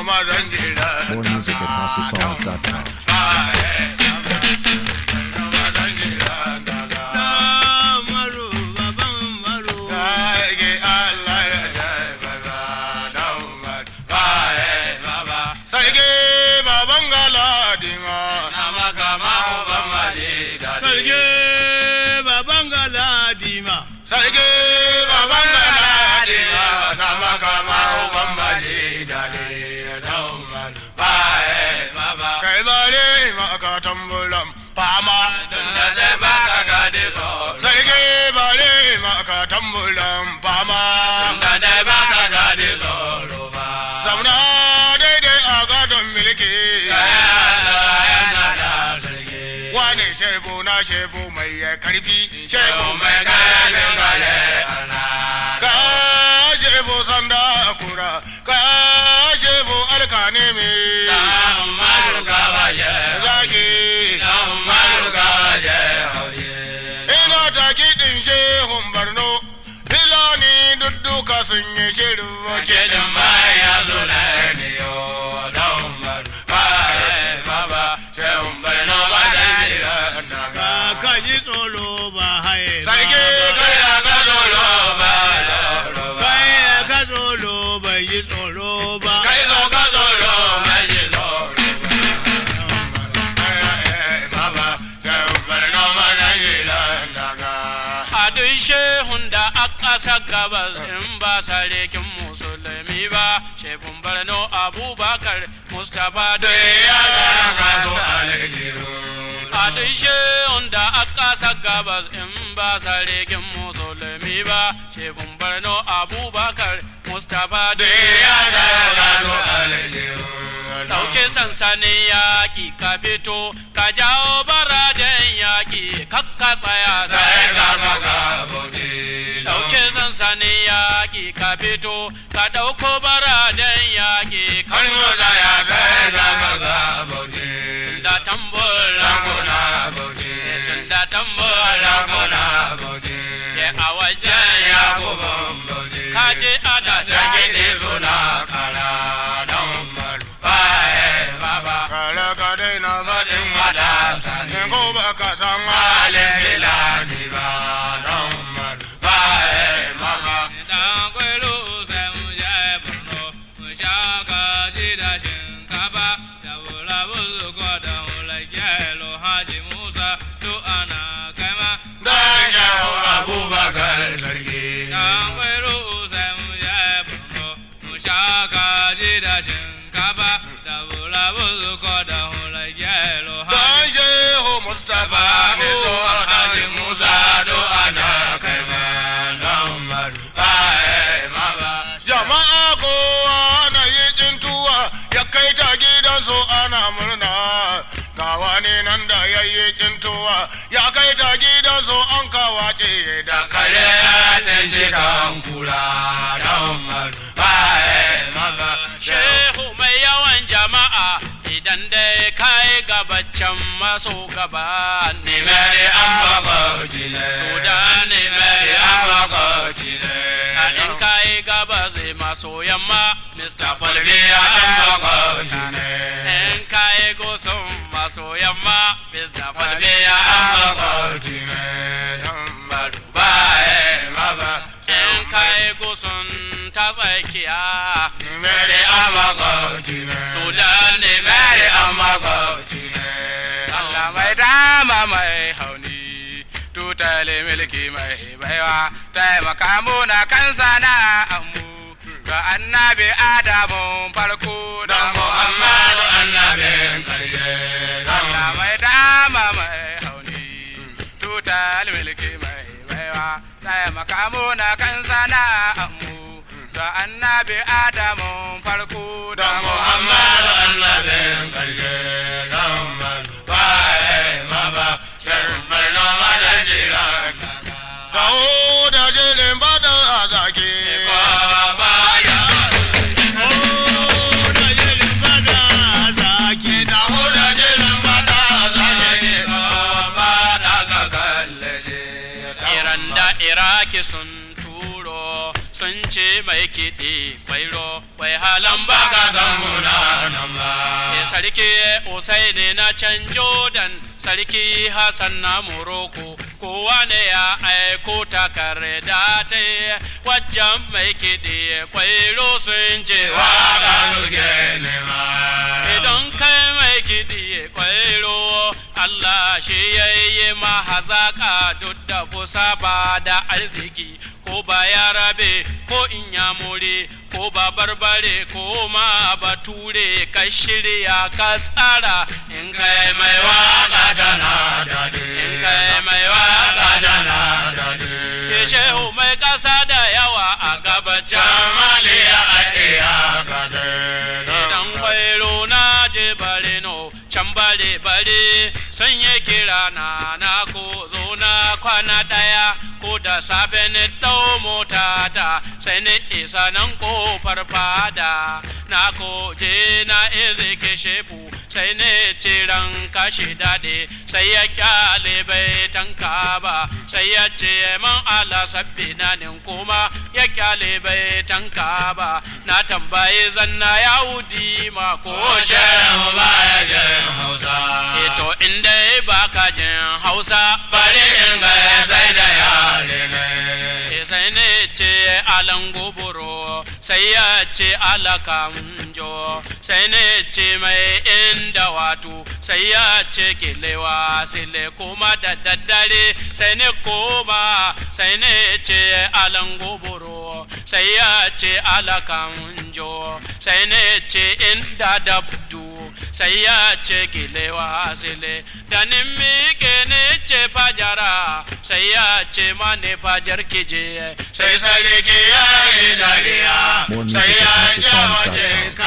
mazan jira More music at HouseOfSongs.com. Sarki baban galadima Sarki baban galadima. Sarki baban galadima na makama uban maji dade na umar bae baba kai bare maka tambulan fama tunda da baka gade so sarki bare maka tambulan fama tunda da baka gade so zamna daidai a gadon milki wane shebu na shebu mai karfi shebu mai karfin gale ka shebu sanda kura ka shebu alkane me zaki ina ta kiɗin shehun barno filani dudduka sun yi shirin kiɗin baya suna ne yo don baba shehun barno ba da Ka ka ji tsoro ba haye. ba. sarki kai da ka zolo ba zolo ba Kai ka tsoro bai yi tsoro ba. kai zo ka zolo ba ji zolo baba shehun barno ba da daga a duk shehun da a ƙasa gabas in ba sarkin musulmi ba shehun barno abubakar mustapha da ya gara ka ya zo aljihu a duk shehun da a ƙasa gabas in ba sarkin musulmi ba shehun barno abubakar mustapha da ya gara ka zo ya aljihu ɗauke sansanin yaƙi ka fito ka jawo baraden yaƙi kakka tsaya sai sai ka ka maka bosi Ɗauke sansanin yaƙi ka fito, ka ɗauko baraden yaƙi ka kan mota ya sai ka maka bosi da tambur ranguna bosi tun da tambur ranguna bosi ya a wajen ya yaƙubu. kuma bosi Ka je ana ta gidi suna kara don maru baye baba kare ka daina faɗin matasa ne ko ba ka san halin filani ba don maru baye baba Dan kwairo sai mu je Borno, mu sha kaji da shinkafa, da wula buzu ko da wula gyalo Haji Musa, duk ana kaima. don shawo abubakar sarki Dan kwairo sai mu je Borno, mu sha kaji da shinkafa, da wula buzu ko da wula gyalo don Haji shehu mustapha ne to alhaji musa do ana kai ma don maru baye baba jama'a kowa na yi jintuwa ya kai ta gidansu ana murna ga wani nan da ya yi jintuwa ya kai ta gidansu an kawace da kare a can shi kan kula don maru baye baba Shehu mai yawan jama'a idan dai kai gabacin maso gaba ne Nimeri an makwabci ne. Sudan ne Nimeri an makwabci ne. a in kai gaba zai maso yamma Mr. Falbiya an makwabci ne. In kai gusun maso yamma Mr. Falbiya Falbiya an makwabci ne. Tambaru baye maba. In kai gusun ta tsakiya Nimeri an makwabci ne. Sudan ne Nimeri an makwabci ne. Allah mai dama mai hauni tutale milki mai baiwa taimaka muna kan sana'anmu ga annabi adamu farko da Dan Muhammadu annabin karshe. Allah mai dama mai hauni tutale milki mai baiwa taimaka muna kan sana'anmu ga annabi adamu farko da Dan Muhammadu annabin karshe. Dan baye maba. Sharfar noma da jiran. Dawo da jirin bada a zaki. Baba ya. Oh, da jirin fada zaki. Dawo da jirin bada a zaki. Baba da ka kalle je. Iran da Iraki sun turo sun ce mai kiɗi kwairo wai halan ba ba ka san muna nan Eh, ba sarki Usaini na can Jordan, sarki Hassan na Morocco, kowa ne ya aiko takarda ta wajen mai kiɗi kwairo sun ce waka waka suke nema Idan kai mai kiɗi kwairo Allah shi ya yi mahazaƙa duk da kusa ba da arziki ko ba ya rabe ko in ya more ko ba barbare ko ma bature ka shirya ka tsara in kai mai waka tana daɗi in kai mai waka tana daɗi ke shehu mai ƙasa da yawa a gabacin jamaliya a iya gade idan kwairo na je bare no can bare bare sun yi kira na na ko zo na kwana daya ko da safe ni dau mota ta sai ni isa nan kofar fada na ko je na izike shefu sai ne ciran kashi dade sai ya kyale bai tanka ba sai ya ce man ala sabbi na nin kuma ya kyale bai tanka ba na tambaye zanna ya wudi ma ko Shehu shehu ba baya jin Hausa. Eto inda ba ka jin Hausa Bari in ga sai da yare ne. E sai ne ce alan goboro sai ya ce alakamjo sai ne ce mai inda wato sai ya ce kilewa sile kuma da daddare sai ne koma sai ne ce alan goboro sai ya ce alakamjo sai ne ce inda dabdu sai ya ce kilewa sile da nin miƙe ne ce fajara sai ya ce mane fajar kije Sai sarki ya yi dariya, More music sai at ya HouseOfSongs.com. jawaje